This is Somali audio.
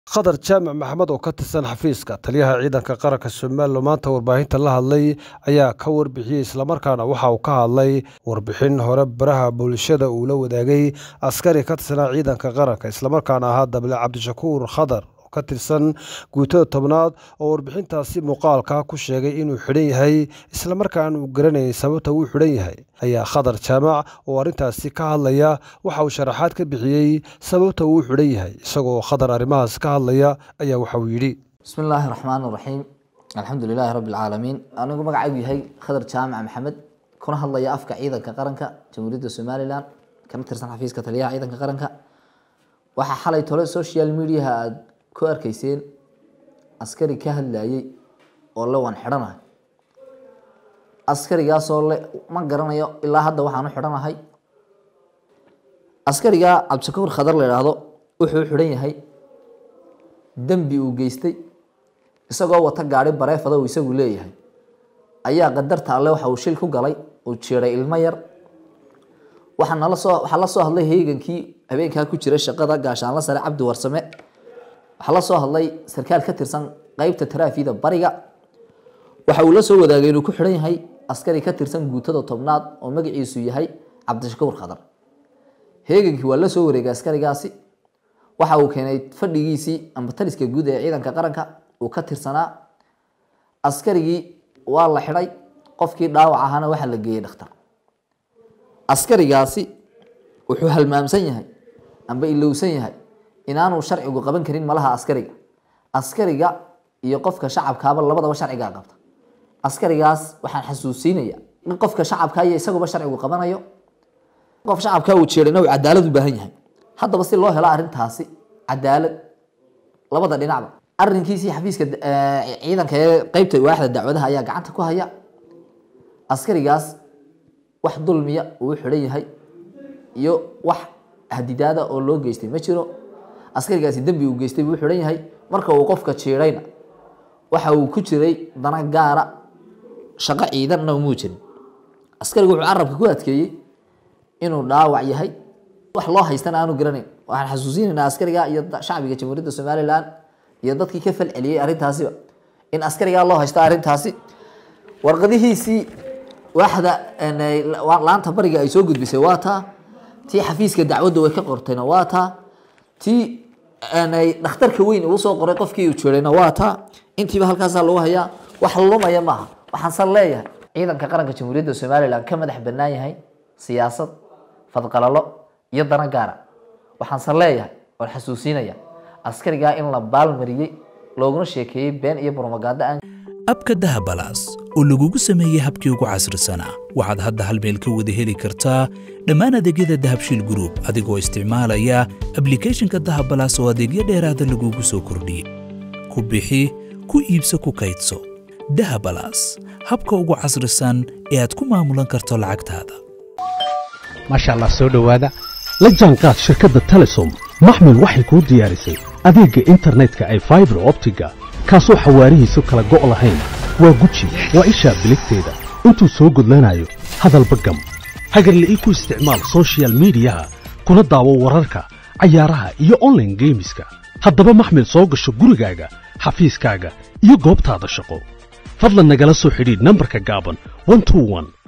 khadar jaamac maxamed oo ka tirsan xafiiska taliyaha ciidanka qaranka somalilan maanta warbaahinta la hadlay ayaa ka warbixiyey islamarkaana waxa uu ka hadlay warbixin hore baraha bulshada uu la wadaagay askari ka tirsanaa ciidanka qaranka islamarkaana ahaa dable cabdishakuur khadar oo ka tirsan guutada tobnaad oo warbixintaasi muuqaalka ku sheegay inuu xidhan yahay islamarkaana uu garanayay sababta uu xidhan yahay ayaa khadar jaamac oo arrintaasi ka hadlaya waxa uu sharaxaad ka bixiyey sababta uu xidhan yahay isagoo khadar arrimahaas ka hadlaya ayaa waxa uu yidhi bismi illaahi raxmaan raxiim alxamdu lilaahi rabbi alcaalamiin anigu magacaygu yahay khadar jaamac maxamed kuna hadlaya afka ciidanka qaranka jamhuuriyadda somalilan kana tirsan xafiiska taliyaha ciidanka qaranka waxaa xalay tole social mediaha aada ku arkeyseen askari ka hadlayay oo le waan xidhanahay askarigaasoo le ma garanayo ilaa hadda waxaan u xidhanahay askarigaa cabdishakuur khadar la idhaahdo wuxuu xidhan yahay dembi uu geystay isagoo wata gaari bareefada uu isagu leeyahay ayaa qadarta alle waxa uu shil ku galay uu jiiray ilmo yar waxaa nala soo waxaa la soo hadlay heegankii habeenkaa ku jira shaqada gaashaanla sare cabdi warsame waxaa la soo hadlay sarkaal ka tirsan qeybta taraafida bariga waxa uu la soo wadaagay inuu ku xidhan yahay askari ka tirsan guutada tobnaad oo magaciisu yahay cabdishakuur khadar heegankii waa la soo wareegay askarigaasi waxa uu keenay fadhigiisii amba taliska guud ee ciidanka qaranka uu ka tirsanaa askarigii waa la xidhay qofkii dhaawac ahaana waxaa la geeyey dhakhtar askarigaasi wuxuu halmaamsan yahay amba ilowsan yahay inaanu sharcigu qaban karin malaha askariga askariga iyo qofka shacabkaaba labadaba sharcigaa qabta askarigaas waxaan xasuusiinaya in qofka shacabka iyo isaguba sharcigu qabanayo qof shacabka uu jeedhayna uu cadaalad u baahan yahay haddaba si loo helo arrintaasi cadaalad labada dhinacba arrinkiisii xafiiska ciidanka ee qeybta waaxda dacwadaha ayaa gacanta ku haya askarigaas wax dulmiya uu xidhan yahay iyo wax hadidaada oo loo geystay ma jiro askarigaasi dembi uu geystay buu xidhan yahay marka uu qofka jiidhayna waxa uu ku jiray dana gaara shaqo ciidanna umuu jirin askarigu wuxuu carabka ku adkeeyey inuu dhaawac yahay wax loo haystana aanu garanayn waxaan xasuusinaynaa askariga iyo shacbiga jamhuuriyadda somalilan iyo dadkii ka falceliyey arrintaasiba in askarigaa loo haysto arrintaasi warqadihiisii waaxda laanta bariga ay soo gudbisay waa taa tii xafiiska dacwadda way ka qortayna waa taa tii dhakhtarka weyn uu soo qoray qofkii uu jeedayna waa taa intiiba halkaasaa lagu hayaa wax lumaya maaha waxaansan leeyahay ciidanka qaranka jamhuuriyadda somalilan ka madax bannaan yahay siyaasad fadqalalo iyo dana gaara waxaansan leeyahay oon xasuusinaya askarigaa in la baalmariyey looguna sheekeeyey been iyo bromaganda aan abka dahabalaas oo lagugu sameeyey habkii ugu casrisanaa waxaad hadda hal meel ka wada heli kartaa dhammaan adeegyada dahabshiil gruub adigoo isticmaalaya ablikhethonka dahabalaas oo adeegyo dheeraada lagugu soo kordhiyey ku bixi ku iibso ku kaydso dahabalaas habka ugu casrisan ee aad ku maamulan karto lacagtaada maasha allah soo dhowaada la jaanqaad shirkadda telesom maxmil waxay kuu diyaarisay adeegga internetka ay faibar optiga kaasoo xawaarihiisu kala go' lahayn waa guji waa ishaa biligteeda intuu soo gudlanayo hadalba gam hagarle ii ku isticmaal sochial midiyaha kuna daawo wararka cayaaraha iyo onlaine geemiska haddaba maxmil soo gasho gurigaaga xafiiskaaga iyo goobtaada shaqo fadlan nagala soo xidhiidh nambarka gaaban